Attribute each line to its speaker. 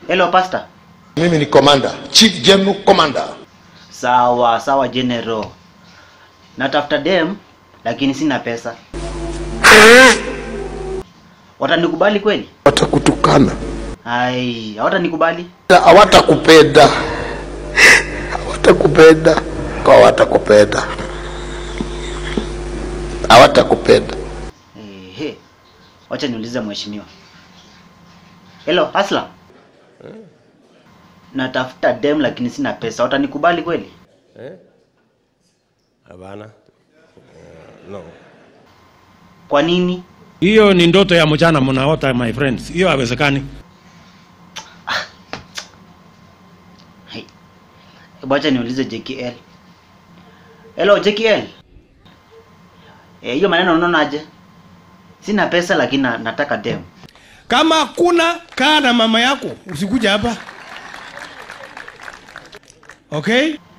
Speaker 1: Hello pastor.
Speaker 2: Mimi ni commander, chief general commander.
Speaker 1: Sawa sawa general. Natafuta dem lakini sina pesa. Watanikubali kweli?
Speaker 2: Watakutukana,
Speaker 1: Ai, hawatanikubali.
Speaker 2: hawatakupenda, hawatakupenda, hawatakupenda, hawatakupenda.
Speaker 1: Ehe. Wacha niulize mheshimiwa. Hello, Asla. Natafuta dem lakini sina pesa. Watanikubali kweli?
Speaker 3: Hapana. Eh, no.
Speaker 1: Kwa nini?
Speaker 4: Hiyo ni ndoto ya mchana mnaota my friends. Hiyo haiwezekani.
Speaker 1: Hai. Hebu acha niulize JKL. Hello JKL. Eh, hiyo maneno unaonaje? Sina pesa lakini na, nataka dem.
Speaker 4: Kama hakuna kaa na mama yako, usikuja hapa. Okay?